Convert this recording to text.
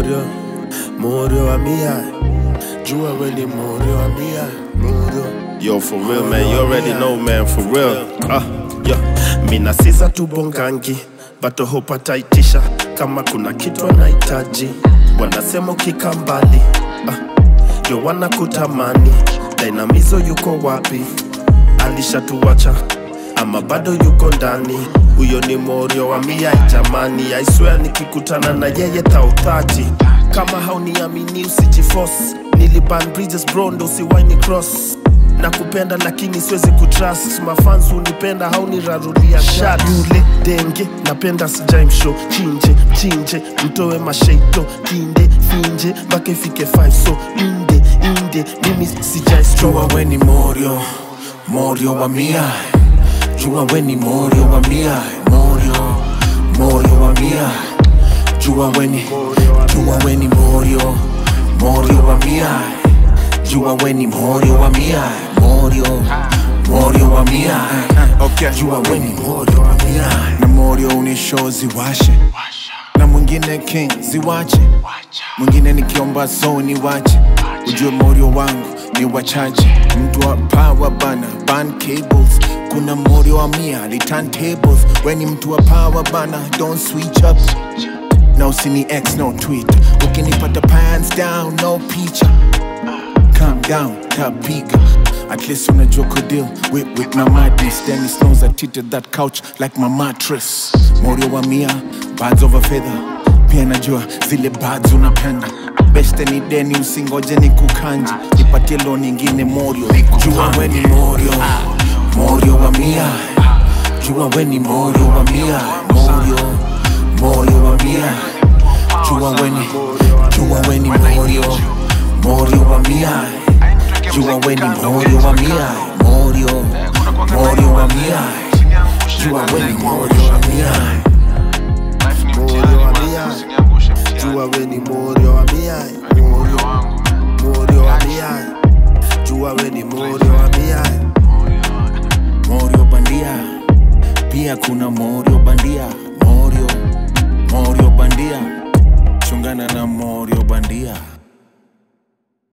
morio morio wa mia jua we ni morio wa mia morio Yo, for real, man. You already know, man. For real. Ah, yeah. mina sisa tubongangi bato hopataitisha kama kuna kitu anahitaji wanasema ukika mbali ah, ndio wanakutamani dainamizo yuko wapi alishatuwacha ama bado yuko ndani huyo ni morio wa mia jamani aiswea nikikutana na yeye tauthaji kama hauniamini usijifos niliban bridges bro ndo usiwaini cross na kupenda lakini siwezi kutrust mafans unipenda haunirarulia shat yule denge napenda sijaimsho chinje chinje mtoe masheito kinde finje mpaka ifike 5 so inde inde mimi sijaistro Jua we ni morio, morio wa mia. Jua we ni morio wa mia, morio, morio wa mia. Jua we ni, jua we ni morio, morio wa mia. Jua we ni morio wa mia, morio, morio wa mia. Okay. Jua we ni morio wa mia. na morio unisho ziwashe na mwingine king ziwache mwingine nikiomba so ni wache ujue morio wangu ni wachache mtu wa power bana ban cables kuna morio wa mia litan tables weni mtu wa power bana don't switch up na usini x no tweet ukinipata pants down no picha calm down tapiga at least unajua kudeal with, with my madness then it snows I treated that couch like my mattress morio wa mia bads over feather pia najua zile bads unapenda beste ni deni usingoje ni kukanji nipatie lo nyingine morio Jua we ni morio, morio wa mia. Jua we ni morio wa mia, morio, morio wa mia. Jua we ni, jua we ni morio, morio wa mia. Jua we ni morio wa mia, morio, morio wa mia. Jua we ni morio wa mia. morio wa mia jua we ni morio wa mia morio morio wa mia jua we ni morio wa mia Morio bandia, pia kuna morio